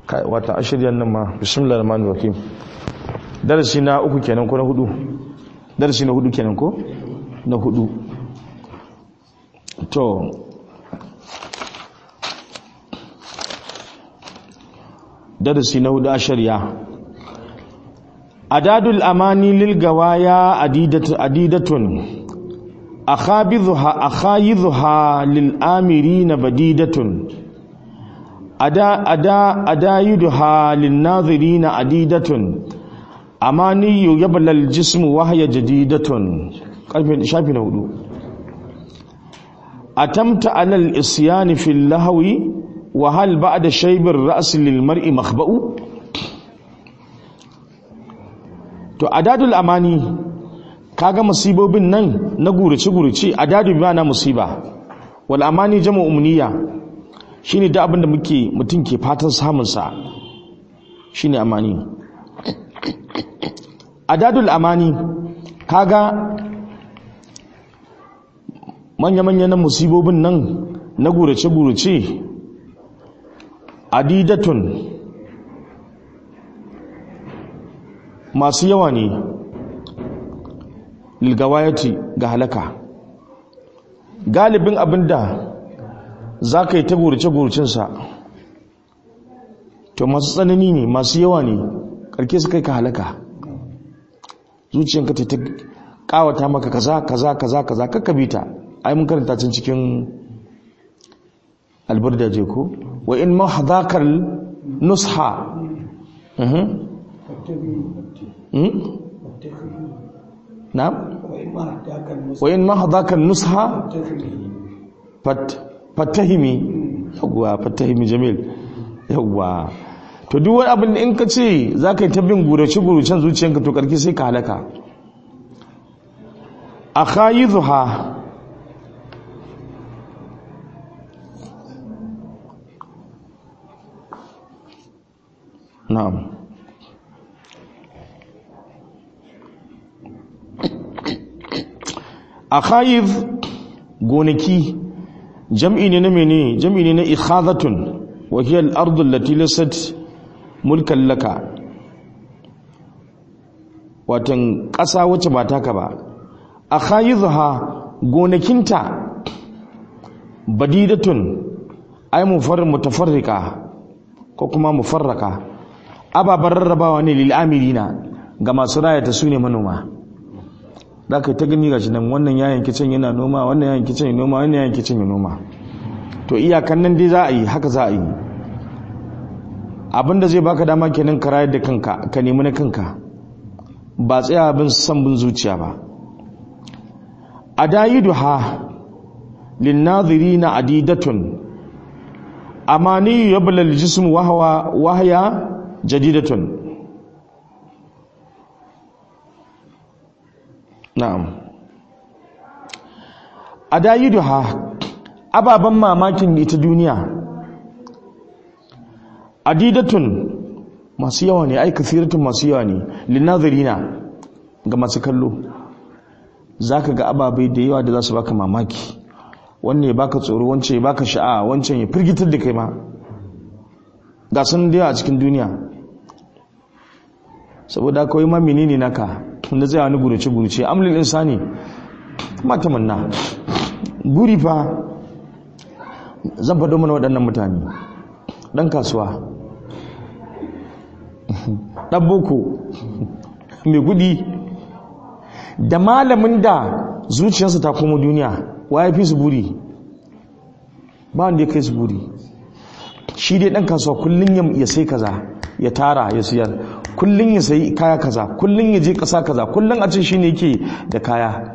kai wata ashiryan nan ma bismillahir rahmanir rahim darasi na uku kenan ko na hudu darasi na hudu kenan ko na hudu to darasi na hudu ashirya adadul amani lil gawaya adidatu adidatun akhabidhuha akhayidhuha lil amirina badidatun ada ada adayidha lin nadhirina adidatun amani yabla al jism wa hiya jadidatun karfe shafi na hudu atamta ala al isyan fi al lahwi wa hal ba'da shayb ar ra's lil mar'i makhba'u to adadul amani kaga musibobin nan na gurace gurace adadu bi na musiba wal amani jama'u umniya shine da abinda muke mutum ke fatan samun sa shine amani adadul amani kaga manya manya na musibobin nan na gurace gurace adidatun masu yawa ne lilgawayati ga halaka galibin abinda za ka yi ta gurace-guracensa to masu tsanani ne masu yawa ne karke su kai ka halaka zuciyanka ta kawata maka kaza kaza kaza kaza kakabita ai mun karanta cin cikin albarda je ko wa in mahdakar nusha نعم وإن ما هذاك النصح فاتهمي yawwa fatahimi jamil yawwa to duk wani abin in ka ce za ka yi ta bin gurace guracen zuciyanka to karki sai ka halaka a kayi zuha na'am akhayid gonaki jam'i ne na mene jam'i ne na ikhazatun wa hiya al-ardu allati lasat mulkan laka watan ƙasa wacce ba taka ba akhayidha gonakinta badidatun ay mufarr mutafarrika ko kuma mufarraka ababar rarrabawa ne lil amirina ga masu rayata su ne manoma da ka ta gani gashi nan wannan yayin kicin yana noma wannan yayin kicin yana noma wannan yayin kicin yana noma to iyakan nan dai za a yi haka za a yi abinda zai baka dama kenan ka rayar da kanka ka nemi na kanka ba tsaya bin san bin zuciya ba adayiduha linnadhirina adidatun amani yabla aljism wa huwa wahya jadidatun na'am adayiduha ababan mamakin ita duniya adidatun masu yawa ne ai kasiratun masu yawa ne linazirina ga masu kallo zaka ga ababai da yawa da za su baka mamaki wanne ya baka tsoro wancan ya baka sha'a wancan ya firgitar da kai ma ga sun da yawa a cikin duniya saboda kawai ma menene naka na zai wani gurace-gurace amlin insani mata manna guri fa zan faɗo mana waɗannan mutane ɗan kasuwa ɗan boko mai gudi da malamin da zuciyarsa ta komo duniya wa ya fi su buri ba wanda ya kai su buri shi dai ɗan kasuwa kullum ya sai kaza ya tara ya siyar kullum ya sayi kaya kaza kullum ya je ƙasa kaza kullum a ce shi ne yake da kaya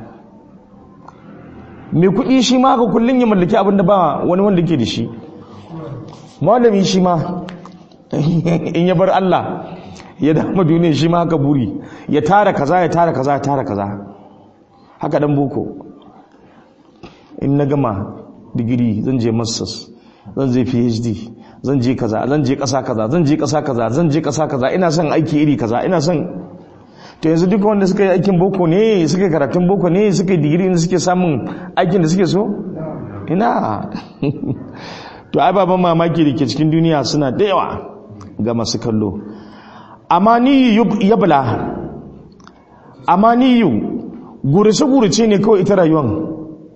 mai kuɗi shi ma haka kullum ya mallaki abin da ba wani wanda ke da shi malami shi ma in ya bar Allah ya dama duniya shi ma haka buri ya tara kaza ya tara kaza ya tara kaza haka dan boko in na gama digiri zan je masters zan je phd zan je kaza zan je kasa kaza zan je kasa kaza zan je kasa kaza ina son aiki iri kaza ina son to yanzu duka wanda suka yi aikin boko ne suka yi karatun boko ne suka yi digiri ne suke samun aikin da suke so ina to ai baban mamaki da ke cikin duniya suna da yawa ga masu kallo amani yabla amani gurice-gurice ne kawai ita rayuwan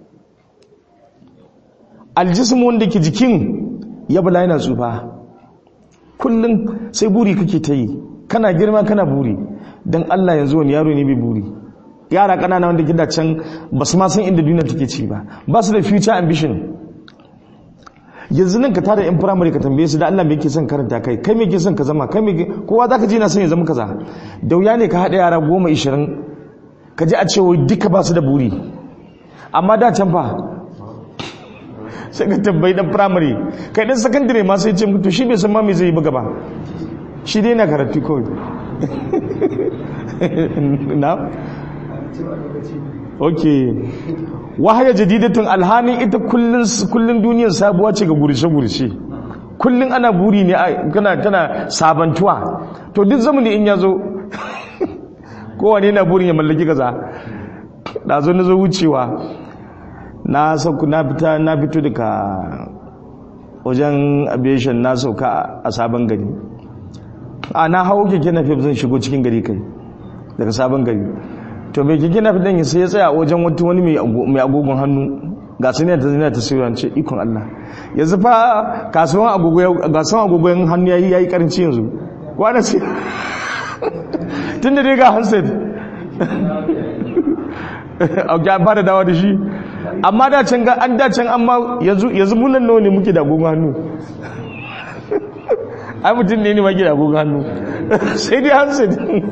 aljismu wanda ke jikin yabla yana tsufa kullum sai buri kake ta yi kana girma kana buri don Allah yanzu wani yaro ne bai buri yara ƙanana wanda gida can ba su ma san inda duniya take ci ba ba su da future ambition yanzu nan ka tada yan firamare ka tambaye su da Allah me yake son karanta kai kai me yake son ka zama kai me kowa zaka ji na son ya zama kaza da wuya ne ka haɗa yara goma ishirin ka ji a ce wai duka ba su da buri amma da can fa sai ka tambayi dan firamare kai dan sakandare ma sai ce to shi bai san ma me zai yi ba gaba shi dai na karatu kawai na ok wahaya jadidatun alhanin ita kullun duniyar sabuwa ce ga gurishe-gurishe kullun ana buri ne kana tana sabantuwa to duk zamani in ya zo kowane na burin ya mallaki kaza da zo na zo wucewa na sauku na fita na fito daga wajen aviation na sauka a sabon gari a na hau keke na zan shigo cikin gari kai daga sabon gari to mai keke na fitan sai ya tsaya wajen wata wani mai agogon hannu ga su ne ta zina ta siyo ce ikon Allah yanzu fa kasuwan agogon hannu yayi yayi karanci yanzu kwana sai tun da dai ga handset a ba da dawa da shi amma da can ga an da can amma yanzu yanzu munan nawa ne muke da agogon hannu ai mutum ne ne ma ke da agogon hannu sai dai handset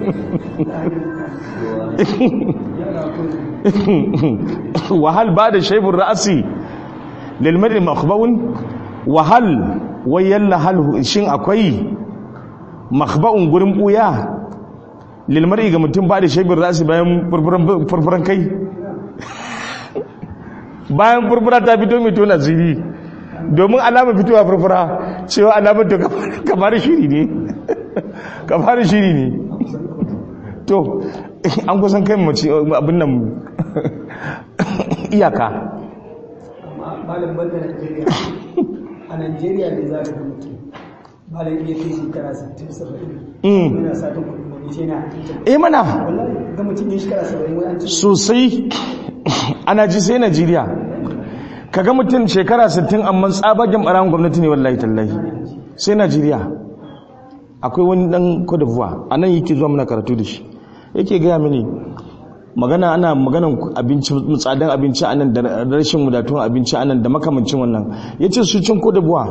wahal ba da shaibun ra'asi lilmarin makhba'un wahal wayalla hal shin akwai makhba'un gurin buya lilmari ga mutum ba da shaibun ra'asi bayan furfuran kai bayan furfura ta fito mai tona ziri domin alama fitowa furfura cewa alamar to kamar shiri ne kamar shiri ne to an kusan kai mace abin nan iyaka malam banda Najeriya a Najeriya ne za ka ga mutum malam iya kai shekara 60 70 yana sa ta kudi wani ce na eh mana wallahi ga mutum ya shekara 70 wai an ce sosai ana ji sai Najeriya kaga mutum shekara 60 amma tsabagen baran gwamnati ne wallahi tallahi sai Najeriya akwai wani dan Cote d'Ivoire anan yake zuwa muna karatu da shi yake gaya mini magana ana maganan abinci tsadan abinci anan da rashin wadatuwan abinci anan da makamancin wannan yace su cin ko da buwa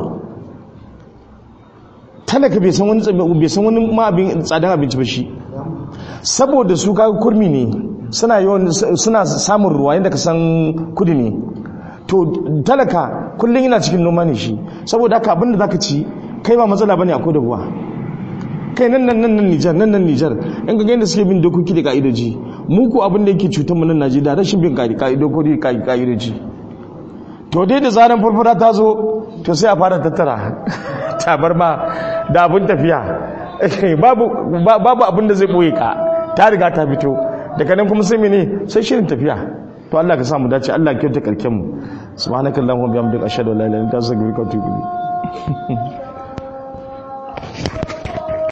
talaka bai san wani bai san wani ma abin tsadan abinci ba shi saboda su kaga kurmi ne suna yawan suna samun ruwa yanda ka san kudi ne to talaka kullun yana cikin noma ne shi saboda haka abinda zaka ci kai ba matsala bane akwai da buwa kai nan nan nan Nijar nan nan Nijar in ga yadda suke bin dokoki da ka'idoji mu ko abin da yake cutar mu nan Najeriya rashin bin ka'idoji ka'idoji to dai da zaran furfura ta zo to sai a fara tattara tabarma da abin tafiya babu babu abin da zai boye ka ta riga ta fito daga nan kuma sai mene sai shirin tafiya to Allah ka sa mu dace Allah ya kyauta karken mu subhanakallahumma bihamdika ashhadu an la ilaha illa anta astaghfiruka wa atubu ilayk